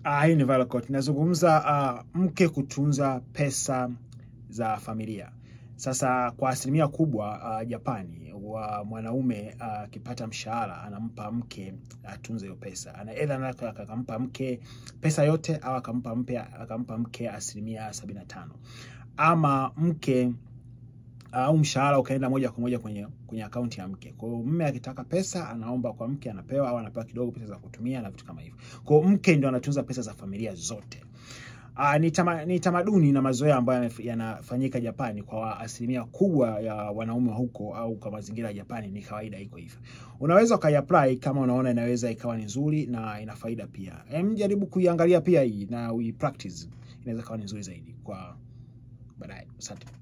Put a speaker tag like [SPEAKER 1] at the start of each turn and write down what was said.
[SPEAKER 1] Ah, hii ni viral quote. Inazungumza uh, mke kutunza pesa za familia. Sasa kwa asilimia kubwa uh, Japani wa mwanaume akipata uh, mshahara anampa mke atunze hiyo pesa. Ana either anataka akampa mke pesa yote au akampa mke akampa mke asilimia sabini na tano ama mke au uh, mshahara ukaenda moja kwa moja kwenye kwenye akaunti ya mke. Kwa hiyo mume akitaka pesa anaomba kwa mke, anapewa au anapewa kidogo pesa za kutumia na vitu kama hivyo. Kwa hiyo mke ndio anatunza pesa za familia zote. Uh, ni, tama, ni tamaduni na mazoea ambayo yanafanyika Japani kwa asilimia kubwa ya wanaume wa huko au kwa mazingira ya Japani ni kawaida iko hivyo. Unaweza ukaiapply kama unaona inaweza ikawa ni nzuri na ina faida pia. Hem, jaribu kuiangalia pia hii na ui practice. Inaweza kawa ni nzuri zaidi kwa baadaye. Asante.